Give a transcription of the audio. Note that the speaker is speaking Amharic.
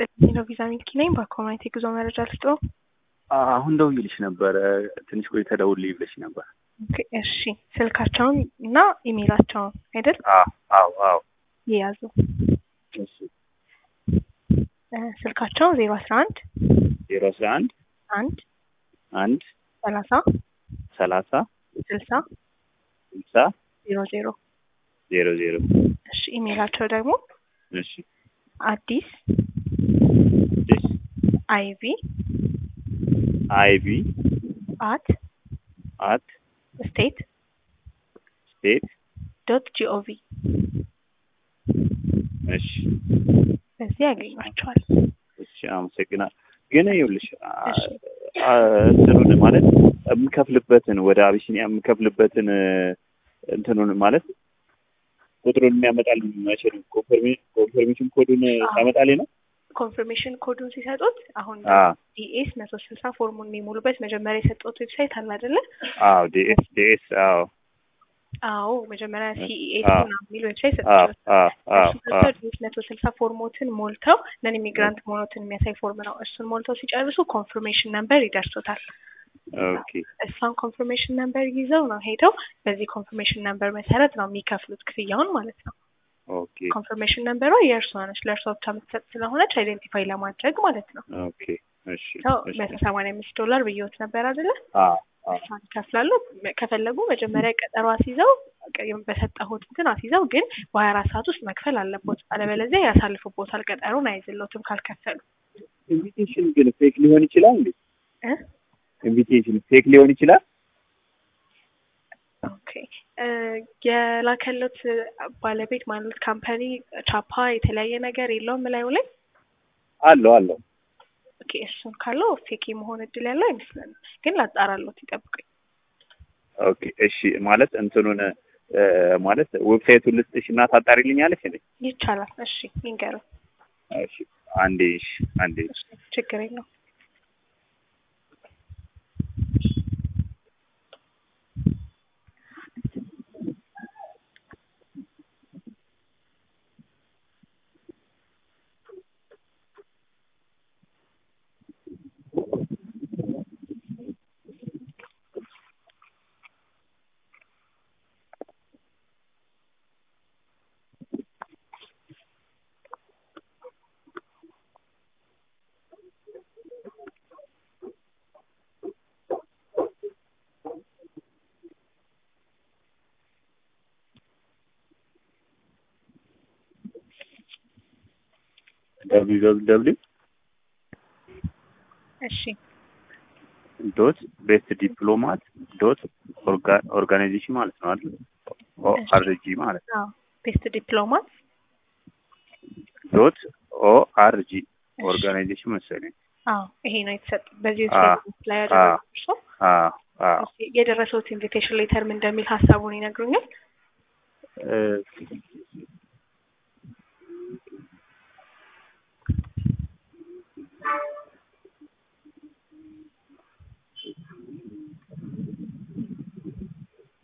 ይስጥልኝ ነው ቪዛ ሚልኪ ነኝ። በኮሚኒቲ ጉዞ መረጃ ልስጥዎ። አሁን ደውዬልሽ ነበረ። ትንሽ ቆይተህ ደውልልኝ ብለሽ ነበር። ኦኬ፣ እሺ ስልካቸውን እና ኢሜይላቸውን አይደል አዎ አዎ አዎ። ይያዙ። እሺ እ ስልካቸው ዜሮ አስራ አንድ ዜሮ አስራ አንድ አንድ አንድ ሰላሳ ሰላሳ ስልሳ ስልሳ ዜሮ ዜሮ ዜሮ ዜሮ እሺ ኢሜይላቸው ደግሞ እሺ አዲስ እሺ አይቪ አይቪ አት አት ስቴት ስቴት ዶት ጂኦቪ እሺ በዚህ ያገኟቸዋል። እሺ አመሰግናል። ግን ይኸውልሽ አ- እሺ። አ- እንትኑን ማለት የምከፍልበትን ወደ አቢሲኒያ የምከፍልበትን እንትኑን ማለት ቁጥሩን የሚያመጣል መቼ ነው? ኮንፈርሜ- ኮንፈርሜሽን ኮዱን ታመጣልኝ ነው? ኮንፊርሜሽን ኮዱን ሲሰጡት አሁን አ ዲኤስ መቶ ስልሳ ፎርሙን የሚሞሉበት መጀመሪያ የሰጡት ዌብሳይት አለ አይደለ? አዎ ዲኤስ ዲኤስ አዎ አዎ መጀመሪያ ሲኢኤስ አዎ። ምናምን የሚል ዌብሳይት አዎ ሰጥቷል። አዎ አዎ እሱ ገብተው ዲኤስ መቶ ስልሳ ፎርሞትን ሞልተው ነን ኢሚግራንት መሆኖትን የሚያሳይ ፎርም ነው። እሱን ሞልተው ሲጨርሱ ኮንፊርሜሽን ነምበር ይደርሶታል። ኦኬ እሷን ኮንፊርሜሽን ነምበር ይዘው ነው ሄደው በዚህ ኮንፊርሜሽን ነምበር መሰረት ነው የሚከፍሉት ክፍያውን ማለት ነው። ኦኬ ኮንፊርሜሽን ነምበሯ የእርሷ ነች፣ ለእርሷ ብቻ የምትሰጥ ስለሆነች አይዴንቲፋይ ለማድረግ ማለት ነው። ኦኬ እሺ ሰው እሺ መቶ ሰማንያ አምስት ዶላር ብየወት ነበር አይደለ? አዎ አዎ እሷን ይከፍላሉ። ከፈለጉ መጀመሪያ ቀጠሮ አስይዘው በሰጠሁት እንትን አስይዘው ግን በሀያ አራት ሰዓት ውስጥ መክፈል አለቦት። አለበለዚያ ያሳልፉቦታል። ቀጠሮን አይዝሎትም ካልከፈሉ ኢንቪቴሽን ግን ፌክ ሊሆን ይችላል እንዴ? እ ኢንቪቴሽን ፌክ ሊሆን ይችላል? ኦኬ እ የላከሎት ባለቤት ማለት ካምፓኒ ቻፓ የተለያየ ነገር የለውም ላዩ ላይ አለው አለው ኦኬ እሱን ካለው ፌክ የመሆን እድል ያለው አይመስለንም። ግን ላጣራሎት ይጠብቁኝ። ኦኬ እሺ ማለት እንትኑን እ ማለት ዌብሳይቱን ልስጥሽ እና ታጣሪልኛለሽ እንዴ? ይቻላል። እሺ ይንገረው። እሺ አንዴ እሺ አንዴ እሺ ችግር የለው። ደብሊው ደብሊው እሺ ዶት ቤስት ዲፕሎማት ዶት ኦርጋናይዜሽን ማለት ነው አይደል? ኦ እሺ። አር ጂ ማለት ነው። አዎ ቤስት ዲፕሎማት ዶት ኦ አር ጂ ኦርጋናይዜሽን መሰለኝ። አዎ ይሄ ነው የተሰጠ በዚህ አ ዌብሳይት ላይ ያደረጉት እርሶ አዎ አዎ የደረሰውት ኢንቪቴሽን ሌተር ምን እንደሚል ሀሳቡን ይነግሩኛል? እ